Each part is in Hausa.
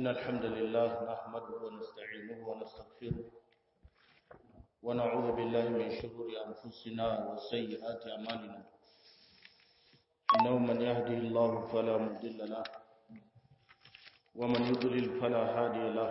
إن الحمد لله نحمده ونستعينه ونستغفره ونعوذ بالله من شرور أنفسنا وسيئات أعمالنا إنه من يهده الله فلا مضل له ومن يضلل فلا هادي له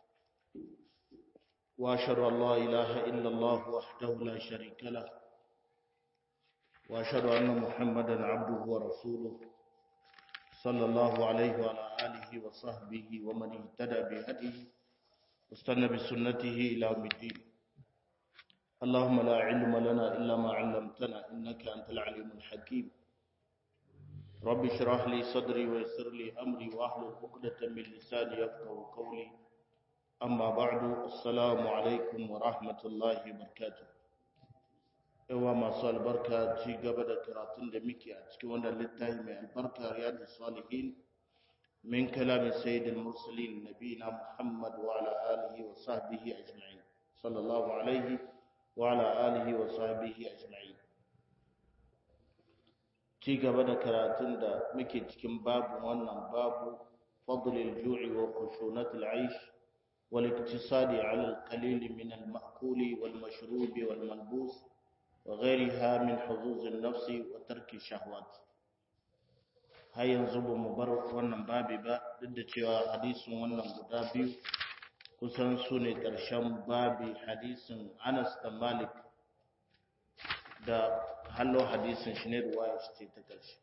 وأشهد أن لا إله إلا الله وحده لا شريك له وأشهد أن محمدا عبده ورسوله صلى الله عليه وعلى آله وصحبه ومن اهتدى بهديه واستنى بسنته إلى يوم الدين اللهم لا علم لنا إلا ما علمتنا إنك أنت العليم الحكيم رب اشرح لي صدري ويسر لي أمري واحلل عقدة من لساني يفقهوا قولي أما بعد السلام عليكم ورحمة الله وبركاته yawa masu albarka ci gaba da karatun da muke a cikin wannan littafi mai albarka riyadu salihin min kalamin sayyidul mursalin nabina muhammad wa ala alihi wa sahbihi ajma'in sallallahu alaihi wa ala alihi wa sahbihi ajma'in ci gaba da karatun da muke cikin babu wannan babu fadlil ju'i wa khushunatil aish wal iktisadi ala al qalil min al ma'kuli wal mashrubi wal malbus وغيرها من حظوظ النفس وترك الشهوات har yanzu ba mu bar wannan babi ba duk da cewa hadisin wannan guda biyu kusan su ne ƙarshen babi hadisin anas da malik da hallo hadisin shi ne ruwaya shi ce ta ƙarshe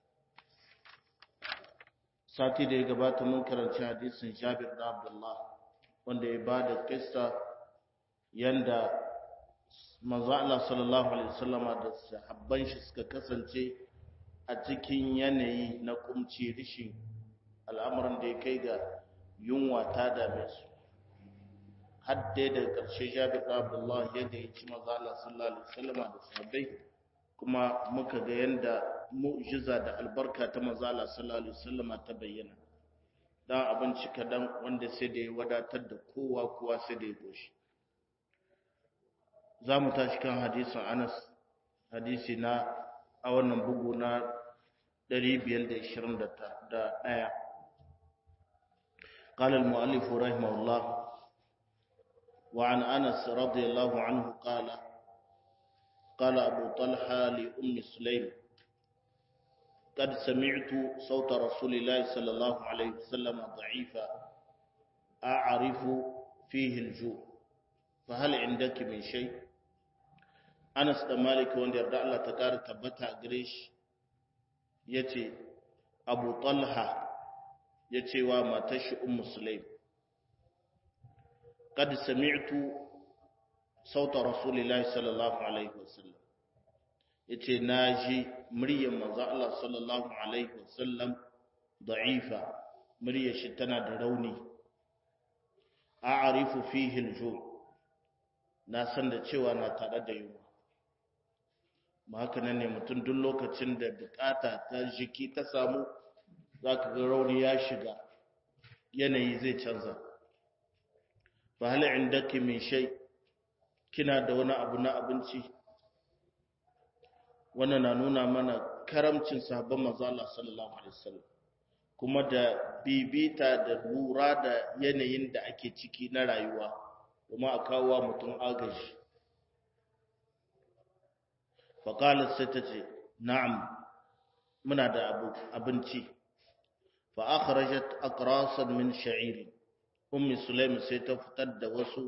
sati da ya gabata mun karanci hadisin jabir da abdullah wanda ya ba da kissa yanda manzo Allah sallallahu alaihi wasallama da sahabban shi suka kasance a cikin yanayi na kumci rishin al'amuran da ya kai ga yunwa ta dame su har dai da ƙarshe Jabir da Abdullah ya gayyaci manzo Allah sallallahu alaihi wasallama da sahabbai kuma muka ga yanda mu'jiza da albarka ta manzo Allah sallallahu alaihi wasallama ta bayyana dan abinci kadan wanda sai da ya wadatar da kowa kowa sai da ya goshi za mu tashi kan hadisin anas hadisi na a wannan bugu na 521 قال المؤلف رحمه الله وعن أنس رضي الله عنه قال قال أبو طلحة لأم سليم قد سمعت صوت رسول الله صلى الله عليه وسلم ضعيفا أعرف فيه الجوع فهل عندك من شيء Anas da Malik wanda yarda Allah ta ƙara tabbata a gare shi ya ce, Abu Talha ya ce wa matar shi Ummu Sulaim, Kad sami'tu sauta Rasulillahi sallallahu Alaihi wasallam, ya ce, Na ji muryar maza Allah sallallahu Alaihi wasallam da'ifa, muryar shi tana da rauni, a arifu fihil jo, na san da cewa na tare da yunwa. ba haka nan ne mutum duk lokacin da bukata ta jiki ta samu za ka ga rauni ya shiga yanayi zai canza ba hali inda ke mai shai kina da wani abu na abinci wannan na nuna mana karamcin sahabban manzo Allah sallallahu alaihi wasallam kuma da bibita da lura da yanayin da ake ciki na rayuwa kuma a kawo mutum agaji faƙalar sai ta ce na'am muna da abinci fa'akharajat akrasan min sha'iri ummi sulaim sai ta fitar da wasu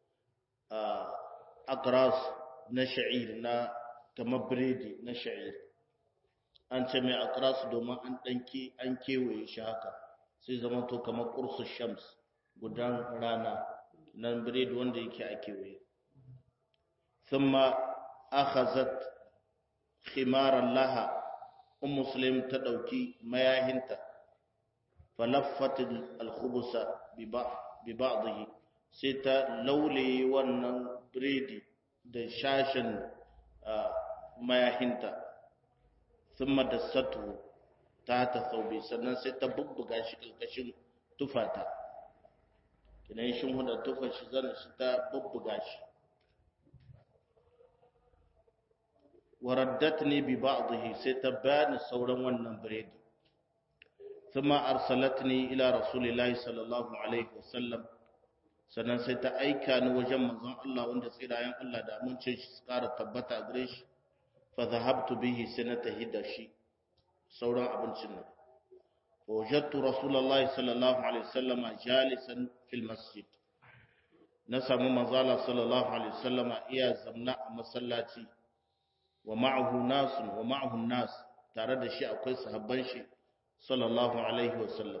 akras na sha'ir na kamar biredi na sha'ir an ce mai akras domin an ɗanki an kewaye shi haka sai zama to kamar ƙursu shams gudan rana nan biredi wanda yake a kewaye ثم أخذت khimaran laha um muslim ta dauki mayahinta falaffat al-khubsa bi ba'dihi sai ta laule wannan biredi da shashin mayahinta thumma dassatu ta ta saubi sannan sai ta bubbuga shi kalkashin tufata kinan shin huda tufa shi zan shi ta bubbuga shi waraddatni bi ba'dihi sai ta bani sauran wannan biredi thumma arsalatni ila rasulillahi sallallahu alaihi wasallam sannan sai ta aika ni wajen manzon Allah wanda tsirayen Allah da amincin shi su ƙara tabbata gare shi fa zahabtu bihi sai na tahi da shi sauran abincin nan wajadtu rasulullahi sallallahu alaihi wasallam jalisan fil masjid na samu manzala sallallahu alaihi wasallam iya zamna a masallaci wa ma'ahu nasun wa ma'ahu nas tare da shi akwai sahabban shi sallallahu alaihi wasallam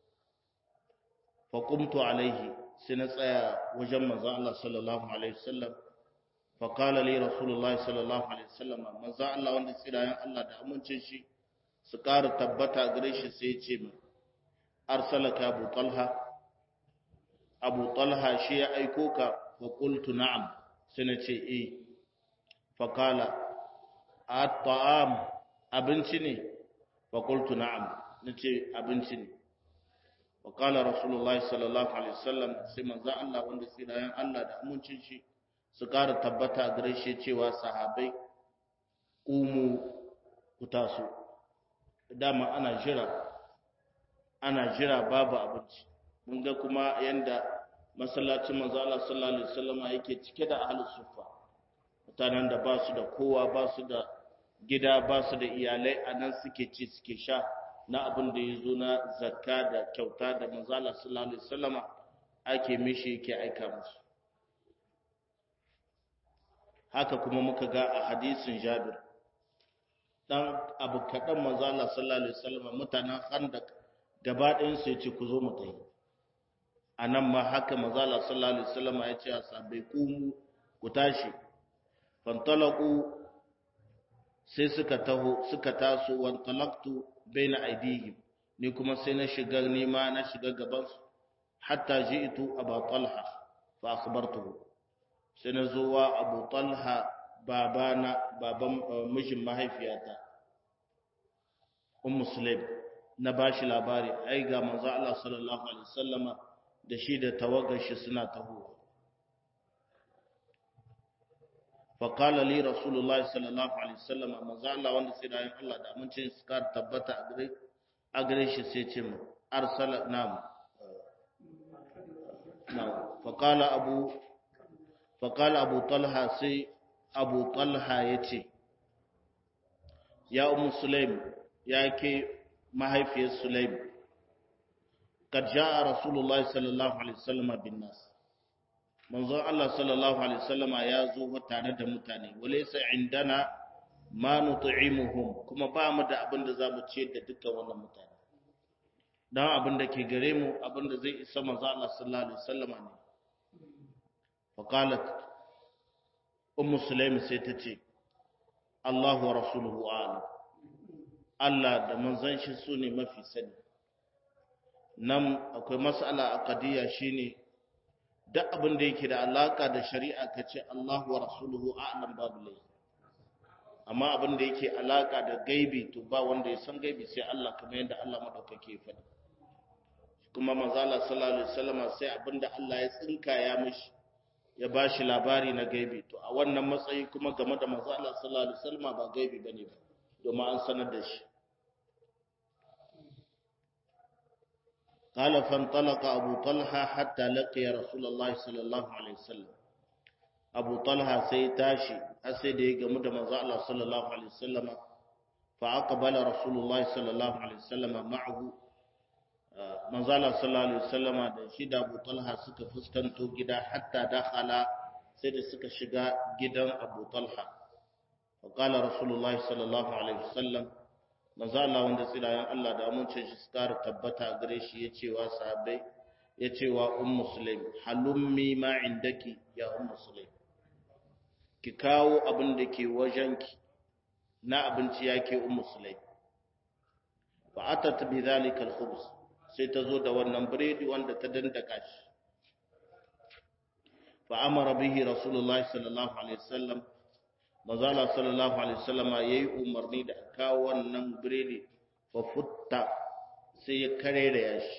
fa qumtu alaihi sai na tsaya wajen manzon Allah sallallahu alaihi wasallam fa qala li rasulullahi sallallahu alaihi wasallam manzon Allah wanda tsirayen Allah da amincin shi su ƙara tabbata gare shi sai ya ce min arsalaka abu talha abu talha shi ya aiko ka fa qultu na'am sai na ce eh fa qala at-ta'am abinci ne fa qultu na'am nace abinci ne wa qala rasulullahi sallallahu alaihi wasallam sai manzo Allah wanda tsirayen Allah da amincin shi su ƙara tabbata gare shi cewa sahabbai umu ku taso dama ana jira ana jira babu abinci mun ga kuma yanda masallacin manzo Allah sallallahu alaihi wasallam yake cike da ahlus sufa mutanen da ba su da kowa ba su da gida ba su da iyalai anan suke ci suke sha na abin da yazo na zakka da kyauta da manzo Allah sallallahu alaihi wasallam ake mishi yake aika musu haka kuma muka ga a hadisin Jabir dan abu kaɗan manzo Allah sallallahu alaihi wasallam mutanen Khandaq gaba ɗayan su yace ku zo mu tayi anan ma haka manzo Allah sallallahu alaihi wasallam ya ce asabai ku ku tashi fantalaqu sai suka taho suka taso wan talaqtu baina aidihim ni kuma sai na shiga nima na shiga gaban su hatta ji'tu Abu Talha fa akhbartuhu sai na zo wa Abu Talha babana baban mijin mahaifiyata ummu sulaim na bashi labari ai ga manzo Allah sallallahu alaihi wasallama da shi da tawagar shi suna tahowa fa qala li rasulullahi sallallahu alaihi wasallama manzo Allah wanda sai da Allah da amincin su ka tabbata a gare a gare shi sai ce mu arsala nam nam fa qala abu fa qala abu talha sai abu talha ya ce ya umu sulaim ya ke mahaifiyar sulaim kad ja'a rasulullahi sallallahu alaihi wasallam bin nas manzon Allah sallallahu alaihi wasallam ya zo tare da mutane walaysa indana ma nut'imuhum kuma ba mu da abin da zamu ce da dukkan wannan mutane dan abin da ke gare mu abin da zai isa manzon Allah sallallahu alaihi wasallam ne fa qalat ummu sulaim sai ta ce Allah wa rasuluhu a'lam Allah da manzon shi su ne mafi sani nan akwai mas'ala aqdiyya shine duk abin da yake da alaka da shari'a kace Allah wa rasuluhu a'lam babu lai amma abin da yake alaka da gaibi to ba wanda ya san gaibi sai Allah kamar yadda Allah madaukake ya faɗi kuma manzo Allah sallallahu alaihi wasallam sai abinda Allah ya tsinka ya mishi ya ba shi labari na gaibi to a wannan matsayi kuma game da manzo Allah sallallahu alaihi wasallam ba gaibi bane ba domin an sanar da shi قال فانطلق أبو طلحة حتى لقي رسول الله صلى الله عليه وسلم أبو طلحة سيتاشي أسيدي قمد مزع الله صلى الله عليه وسلم فأقبل رسول الله صلى الله عليه وسلم معه manzala sallallahu alaihi wasallama da shi da Abu Talha suka fuskanto gida hatta dakhala sai da suka shiga gidan Abu Talha fa qala rasulullahi sallallahu alaihi wasallam manzala wanda tsirayen Allah da amincin shi suka tabbata gare shi ya cewa sahabbai ya cewa ummu sulaim halummi ma indaki ya ummu sulaim ki kawo abin da ke wajenki na abinci yake ummu sulaim fa atat bi dhalika al-khubz sai ta zo da wannan biredi wanda ta dandaka shi fa amara bihi rasulullahi sallallahu alaihi wasallam mazala sallallahu alaihi wasallam yayi umarni da kawo wannan biredi fa futta sai ya karere ya shi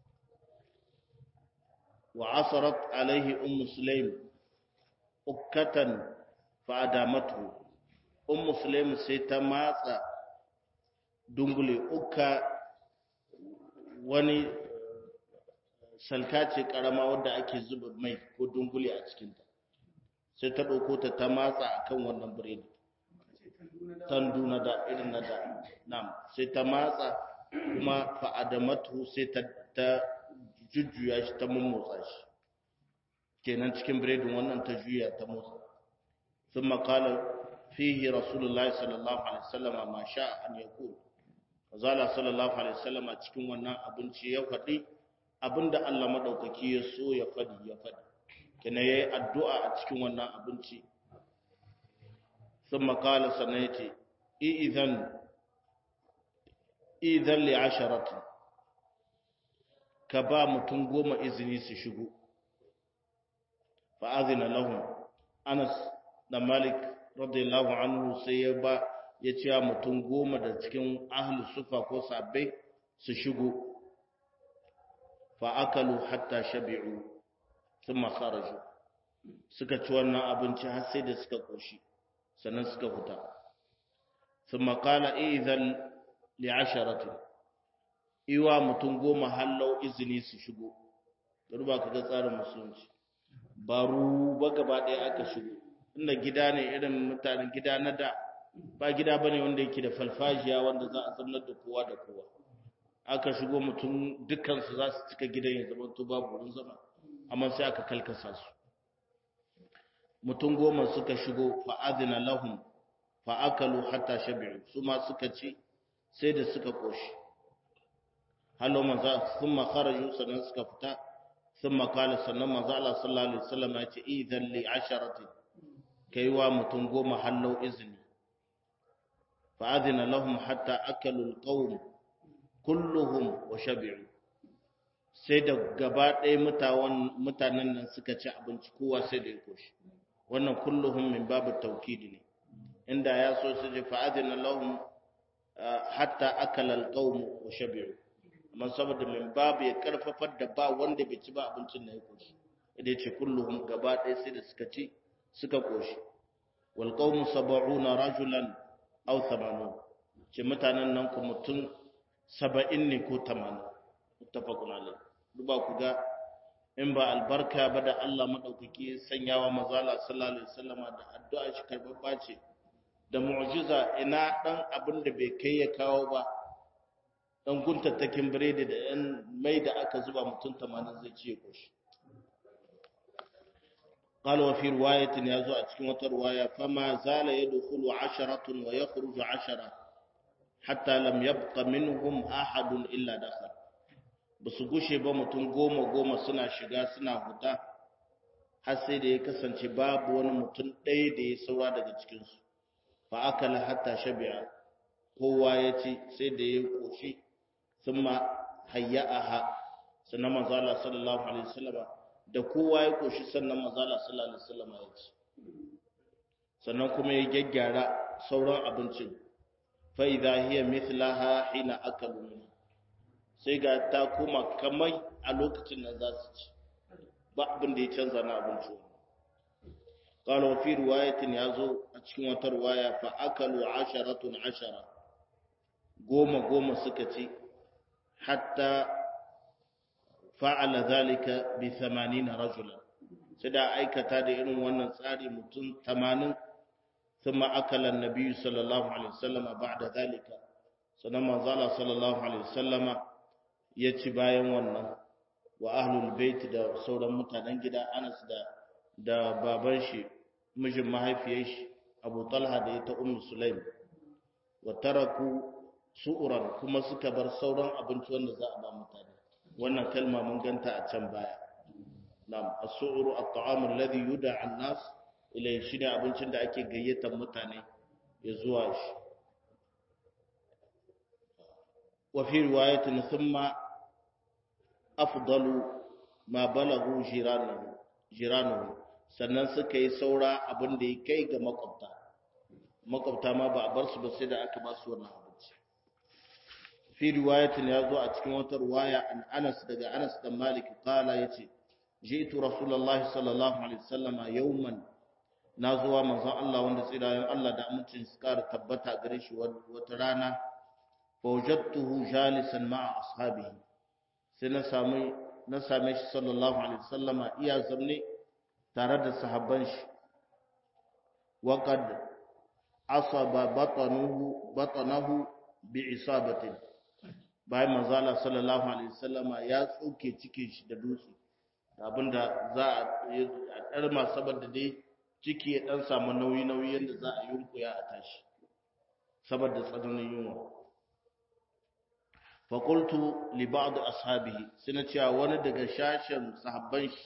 wa asarat alaihi ummu sulaim ukkatan fa adamatu ummu sulaim sai ta matsa dungule ukka wani salka ce karama wadda ake zuba mai ko dungule a cikinta sai ta ɗauko ta ta matsa akan wannan biredi tandu na da irin na da nam sai ta matsa kuma fa'adamatu sai ta ta jujjuya shi ta mummotsa shi kenan cikin biredin wannan ta juya ta motsa sun makala fihi rasulullahi sallallahu alaihi wasallam ma sha an yaqul zala sallallahu alaihi wasallam cikin wannan abinci ya faɗi abinda Allah madaukaki ya so ya faɗi ya faɗi kenan yayi addu'a a cikin wannan abinci sun makala sannan yace idan idan li asharatin ka ba mutum goma izini su shigo fa'azina lahum anas da malik radiyallahu anhu sai ya ba ya ce mutum goma da cikin ahli sufa ko sabbai su shigo fa'akalu hatta shabi'u sun makaraju suka ci wannan abinci har sai da suka ƙoshi sannan suka fita sun makala izan li'asharatin iwa mutum goma hallau izini su shigo ba ka ga tsarin musulunci ba ba gaba ɗaya aka shigo inda gida ne irin mutanen gida na da ba gida bane wanda yake da falfajiya wanda za a zamnar da kowa da kowa aka shigo mutum dukansu za su cika gidan ya zama to babu wurin zama amma sai aka kalkasa su mutum goma suka shigo fa'adina lahum fa'akalu hatta shabi'u su ma suka ci sai da suka koshi hallo manzo sun makharaju sannan suka fita sun makala sannan manzo Allah sallallahu alaihi wasallam ya ce idan li asharatin kai wa mutum goma hallo izini fa adina lahum hatta akalu alqawm kulluhum wa shabi'u sai da gaba ɗaya mutanen nan suka ci abinci kowa sai da ya koshi wannan kulluhum min babu tawkidi ne inda ya so su ji fa adina lahum hatta akala alqawm wa shabi'u amma saboda min babu ya karfafar da ba wanda bai ci ba abincin da ya koshi idan ce kulluhum gaba ɗaya sai da suka ci suka koshi wal qawmu sab'una rajulan aw 80 ce mutanen nan ku mutum 70 ne ko 80 muttafaqun alayh duba ku ga in ba albarka ba da Allah madaukaki sanyawa mazala sallallahu alaihi wasallama da addu'a shi karbabba ce da mu'jiza ina dan abin da bai kai ya kawo ba dan guntattakin biredi da yan mai da aka zuba mutum 80 zai ci ya koshi قال وفي رواية يزو أتكلم رواية فما زال يدخل عشرة ويخرج عشرة حتى لم يبق منهم أحد إلا دخل basu gushe ba mutum goma goma suna shiga suna huta har sai da ya kasance babu wani mutum ɗaya da ya saura daga cikinsu fa akala hatta shabi'a kowa ya ci sai da ya koshi sun ma hayya'aha sannan manzo Allah sallallahu alaihi wasallam da kowa ya koshi sannan manzo Allah sallallahu alaihi wasallam ya ci sannan kuma ya gyaggyara sauran abincin fa idha hiya mithlaha hina akalu min sai ga ta koma kamar a lokacin nan za su ci ba abin da ya canza na abincin قال وفي رواية يازو أتشكي وترواية فأكلوا عشرة عشرة قوم قوم سكتي حتى فعل ذلك بثمانين رجلا سدا أيكا تادي إنو وانا ساري متن ثمانين ثم أكل النبي صلى الله عليه وسلم بعد ذلك سنما زال صلى الله عليه وسلم يتبايا وانا وأهل البيت دا سورة متنجدة أنس دا da baban shi mijin mahaifiyar shi Abu Talha da ita Ummu Sulaim wa taraku su'uran kuma suka bar sauran abinci wanda za a ba mutane wannan kalma mun ganta a can baya na'am as-su'uru at-ta'amu alladhi yud'a an-nas ilay shine abincin da ake gayyatar mutane ya zuwa shi wa fi riwayatin thumma afdalu ma balagu jiranuhu jiranuhu sannan suka yi saura abin da ya kai ga makwabta makwabta ma ba a bar su ba sai da aka ba su wannan abinci fi riwayatin ya zo a cikin wata riwaya an Anas daga Anas dan Malik kala yace ji'tu rasulullahi sallallahu alaihi wasallam yawman na zuwa manzon Allah wanda tsirayen Allah da amincin su kara tabbata gare shi wata rana fa wajadtuhu jalisan ma'a ashabihi sai na sami na same shi sallallahu alaihi wasallama iya zamne tare da sahabban shi wa qad asaba batanuhu batanahu bi isabatin bayan manzo Allah sallallahu alaihi wasallama ya tsoke cikin shi da dutse abinda za a ɗarma saboda dai ciki ya ɗan samu nauyi-nauyi yadda za a yunkuya a tashi saboda tsananin yunwa fakultu liba'adu ashabihi suna cewa wani daga shashen sahabban shi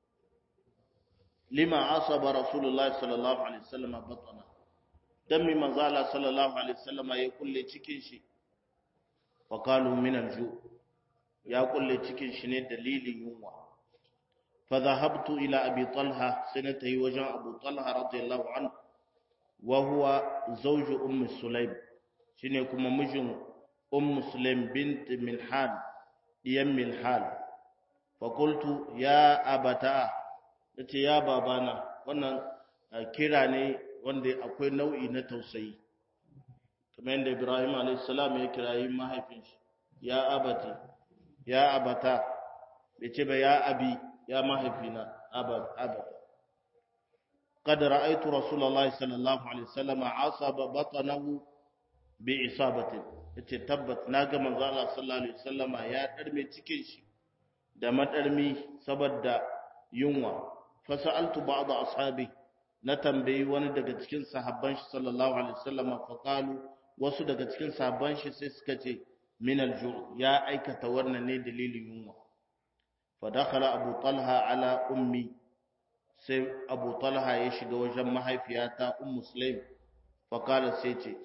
lima asaba rasulullahi sallallahu alaihi wasallam batana dan mi manzala sallallahu alaihi wasallam ya kulle cikin shi faqalu min alju ya kulle cikin shi ne dalilin yunwa فذهبت إلى أبي طلحة سنته وجاء أبو طلحة رضي الله عنه وهو زوج أم سليم شنو مجن أم سليم بنت ملحان يم ملحان فقلت يا أبتا nace ya babana wannan kira ne wanda akwai nau'i na tausayi kamar yadda Ibrahim alayhis salam ya kirayi mahaifin shi ya abati ya abata bai ce ba ya abi ya mahaifina abada قد رأيت رسول الله صلى الله عليه وسلم عصب بطنه بعصابة yace tabbat naga manzo Allah sallallahu alaihi wasallama ya darme cikin shi da madarmi saboda yunwa fa sa'altu ba'd ashabi na tambayi wani daga cikin sahabban shi sallallahu alaihi wasallama fa qalu wasu daga cikin sahabban shi sai suka ce min al-ju' ya aikata wannan ne dalilin yunwa فدخل أبو طلحة على أمي سي أبو طلحة يشغى وجم محيفياتا أم مسلم فقال سيتي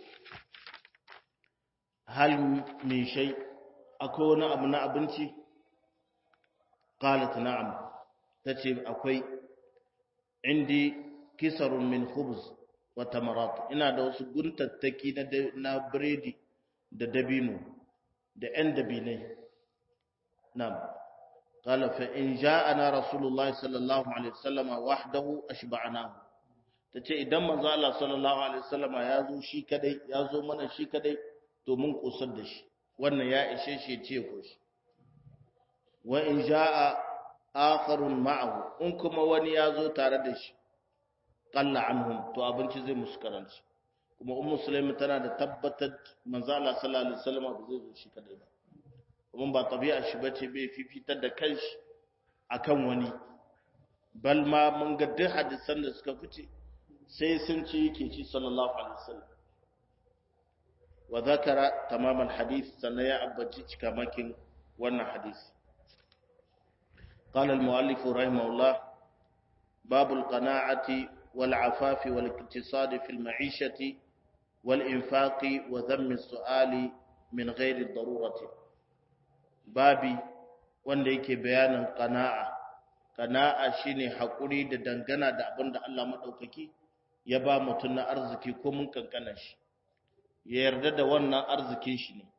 هل من شيء أكون أبناء بنتي قالت نعم تتي أكوي عندي كسر من خبز وتمرات ina da wasu guntattaki na biredi da dabino da 'yan dabinai na'am قال فإن جاءنا رسول الله صلى الله عليه وسلم وحده أشبعناه tace idan manzo Allah sallallahu alaihi wasallama ya zo shi kadai ya zo mana shi kadai to mun kusar da shi wannan ya ishe shi ce ko shi wa in jaa akharun ma'ahu in kuma wani ya zo tare da shi qalla anhum to abinci zai musu karanci kuma ummu sulaimi tana da tabbatar manzo Allah sallallahu alaihi wasallama ba zai zo shi kadai ba kuma ba tabi'a shi bace bai fifitar da kanshi akan wani bal ma mun ga duk hadisan da suka fice sai sun ci yake ci sallallahu alaihi wasallam wa zakara tamaman hadith sannan ya abbaci cikamakin wannan hadisi قال المؤلف رحمه الله باب القناعة والعفاف والاقتصاد في المعيشة والإنفاق وذم السؤال من غير الضرورة babi wanda yake bayanin qana'a qana'a shine hakuri da dangana da abin da Allah madaukaki ya ba mutum na arziki ko mun kankana shi ya yarda da wannan arzikin shi ne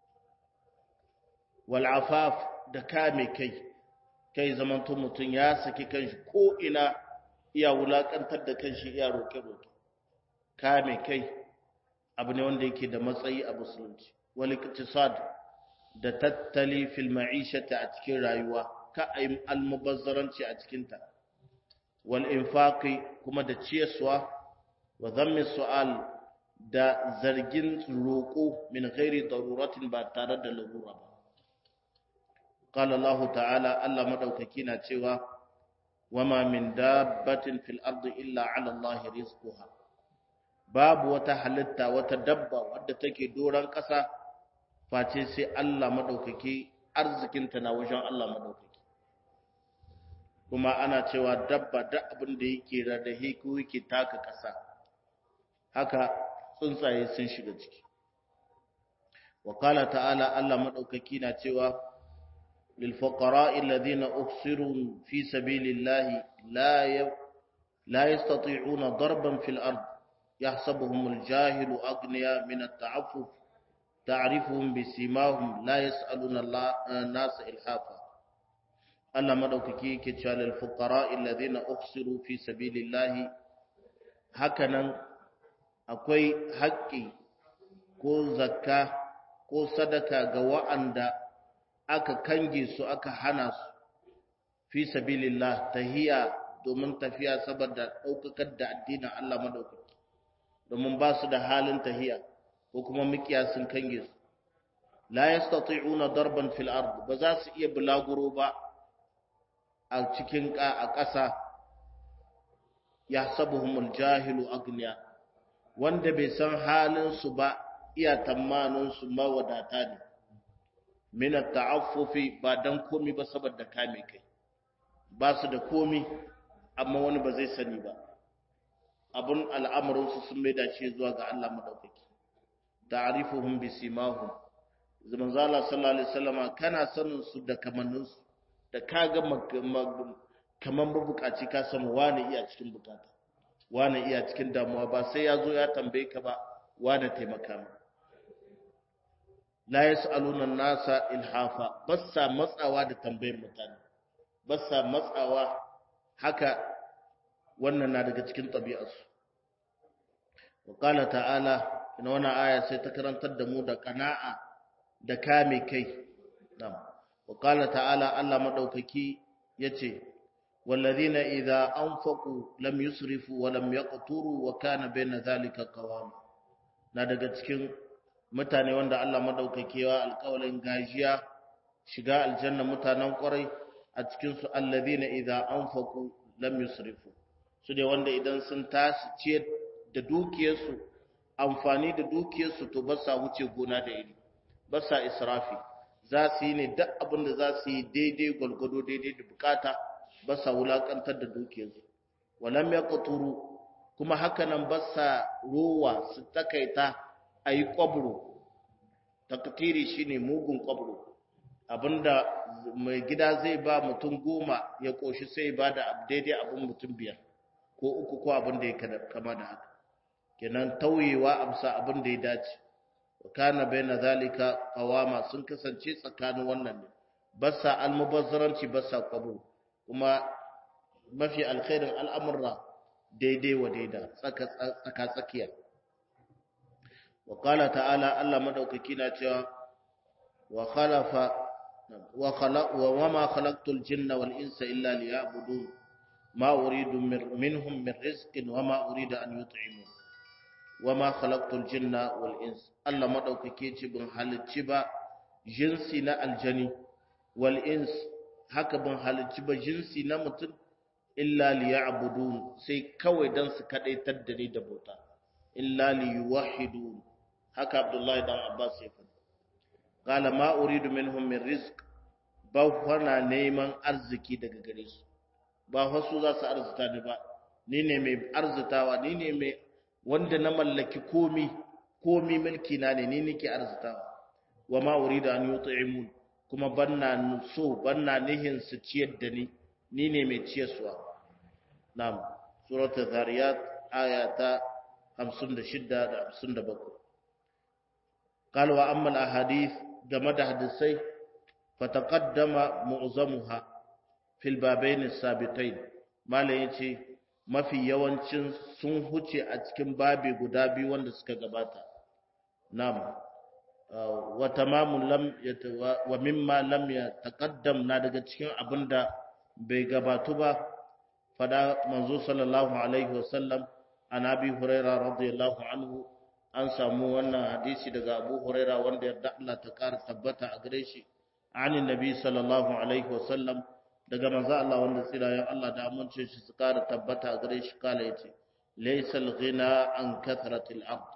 wal afaf da kame kai kai zamanto mutum ya saki kanshi ko ina iya wulakantar da kanshi iya roke roke kame kai abu ne wanda yake da matsayi a musulunci wal iktisad da tattali fil ma'ishata a cikin rayuwa ka ayi almubazzaranci a cikin ta wal infaqi kuma da ciyaswa wa dhammi su'al da zargin roƙo min ghairi daruratin ba tare da larura ba qala Allah ta'ala Allah madaukaki na cewa wama min dabbatin fil ardi illa 'ala Allah rizquha babu wata halitta wata dabba wadda take doran ƙasa face sai Allah maɗaukaki arzikinta na wajen Allah maɗaukaki kuma ana cewa dabba da abin da yake rarrahe ko yake taka ƙasa haka tsuntsaye sun shiga ciki wa qala ta'ala Allah maɗaukaki na cewa lil fuqara'i alladhina uhsiru fi sabilillahi la la yastati'una darban fil ard yahsabuhumul jahilu aghniya min at-ta'affuf تعرفهم بسيماهم لا يسألون الناس إلحافا Allah madaukaki yake cewa lil fuqara alladhina ukhsiru fi sabilillahi hakanan akwai haƙƙi ko zakka ko sadaka ga wa'anda aka kange su aka hana su fi sabilillah tahiya domin tafiya saboda daukakar da addinin Allah madaukaki domin ba su da halin tahiya ko kuma mikiya sun kange su la yastati'una darban fil ard ba za su iya bulaguro ba a cikin a ƙasa yahsabuhumul jahilu agniya wanda bai san halin su ba iya tamanin su mawadata ne min ta'affufi ba dan komi ba saboda kame kai ba su da komi amma wani ba zai sani ba abun al'amarin su sun maida shi zuwa ga Allah madaukaki ta'rifuhum bisimahum zaman zala sallallahu alaihi wasallama kana sanin su da kamannin su da kaga kaman mabukaci ka san wani iya cikin bukata wani iya cikin damuwa ba sai ya zo ya tambaye ka ba wani taimaka mu la yasaluna nasa ilhafa bassa matsawa da tambayar mutane bassa matsawa haka wannan na daga cikin tabi'arsu wa qala ta'ala ina wannan aya sai ta karantar da mu da qana'a da kame kai na'am wa qala ta'ala Allah madaukaki yace walladhina idza anfaqu lam yusrifu wa lam yaqturu wa kana bayna dhalika qawama na daga cikin mutane wanda Allah madaukakewa alƙawalin gajiya shiga aljanna mutanen ƙwarai a cikin su alladhina idza anfaqu lam yusrifu su ne wanda idan sun tashi ciyar da dukiyarsu amfani da dukiyarsu to ba sa wuce gona da iri ba sa israfi za su yi ne duk abin da za su yi daidai gwalgwado daidai da bukata ba sa wulakantar da dukiyarsu walam ya kuturu kuma hakanan ba sa rowa su takaita a yi kwabro takatiri shi ne mugun kwabro abinda mai gida zai ba mutum goma ya ƙoshi sai ba da daidai abin mutum biyar ko uku ko abin da ya kama da haka kenan tauyewa amsa abin da ya dace wa kana baina zalika qawama sun kasance tsakanin wannan ne basa almubazzaranci basa qabru kuma mafi alkhairin al'amurra daidai wa daida tsaka tsaka tsakiya wa qala ta'ala Allah madaukaki na cewa wa khalafa wa khalaq wa wama khalaqtul jinna wal insa illa liya'budun ma uridu minhum min rizqin wama uridu an yut'imun wama khalaqtul jinna wal ins Allah madaukake ce bin halicci ba jinsi na aljani wal ins haka bin halicci ba jinsi na mutum illa liya'budun sai kawai dan su kadaitar da ni da bauta illa liyuwahhidun haka Abdullahi dan Abbas ya faɗa qala ma uridu minhum min rizq ba wana neman arziki daga gare su ba wasu za su arzuta ni ba ni ne mai arzutawa ni ne mai wanda na mallaki komi komi mulki na ne ni nake arzitawa wa ma urida an yut'imun kuma banna so banna nihin su ciyar da ni ni ne mai ciyarwa na'am suratul zariyat aya ta 56 da 57 قال واما الاحاديث game da hadisai fataqaddama mu'zamuha fil babain as-sabiqain malai yace mafi yawancin sun huce a cikin babi guda biyu wanda suka gabata nam wa tamamun lam wa mimma lam yataqaddam na daga cikin abinda bai gabatu ba fada manzo sallallahu alaihi wasallam an abi huraira radiyallahu anhu an samu wannan hadisi daga abu huraira wanda yarda Allah ta kara tabbata a gare shi anin nabi sallallahu alaihi wasallam daga manzo Allah wanda tsirayen Allah da amince shi su kara tabbata a gare shi kala yace laysal ghina an kathratil ard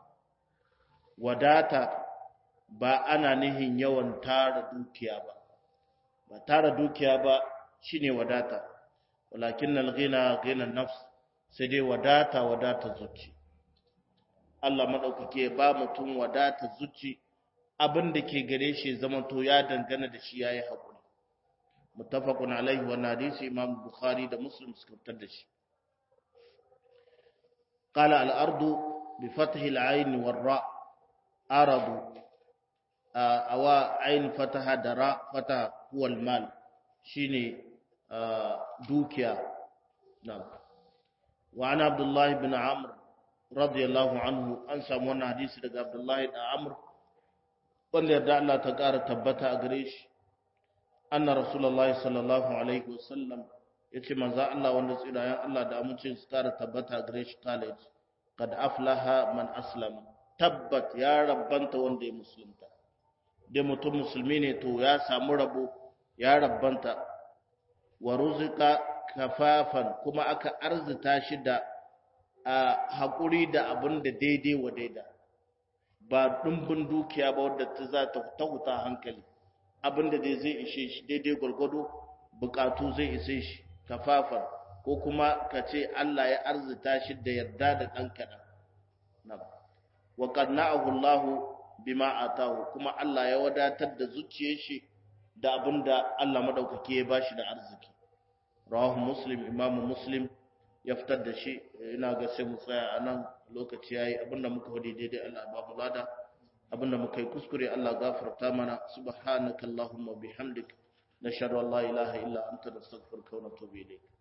wadata ba ana nihin yawan tara dukiya ba ba tara dukiya ba shine wadata walakin al ghina ghina nafs sai dai wadata wadata zuci Allah madaukake ba mutum wadata zuci abin da ke gare shi zamanto ya dangana da shi yayi hakuri muttafaqun alaihi wa hadisi imam bukhari da muslim suka fitar da shi qala al ardu bi fathi al ayn wal ra aradu awa ayn fataha da ra fata huwa al mal shine dukiya na'am wa ana abdullah ibn amr radiyallahu anhu an samu wannan hadisi daga abdullah ibn amr wanda yarda Allah ta ƙara tabbata a gare shi anna rasulullahi sallallahu alaihi wasallam yace manzo Allah wanda tsirayen Allah da amincin su kara tabbata gare shi college kad aflaha man aslama tabbat ya rabbanta wanda ya musulunta dai mutum musulmi ne to ya samu rabo ya rabbanta wa ruzika kafafan kuma aka arzita shi da a haƙuri da abin da daidai wa daida ba ɗumbin dukiya ba wadda ta za ta tahuta hankali abin da dai zai ishe shi daidai gwargwado bukatu zai ishe shi kafafan ko kuma ka ce Allah ya arzita shi da yarda da ɗan kaɗan wa qanna'ahu Allah bima atahu kuma Allah ya wadatar da zuciyar shi da abinda Allah madaukake ya bashi da arziki rawahu muslim imamu muslim ya fitar da shi ina ga sai mu tsaya a nan lokaci yayi abinda muka wadi daidai Allah ba mu lada abinda muka yi kuskure Allah gafarta mana subhanakallahumma bihamdik nashhadu an la ilaha illa anta nastaghfiruka wa natubu ilayk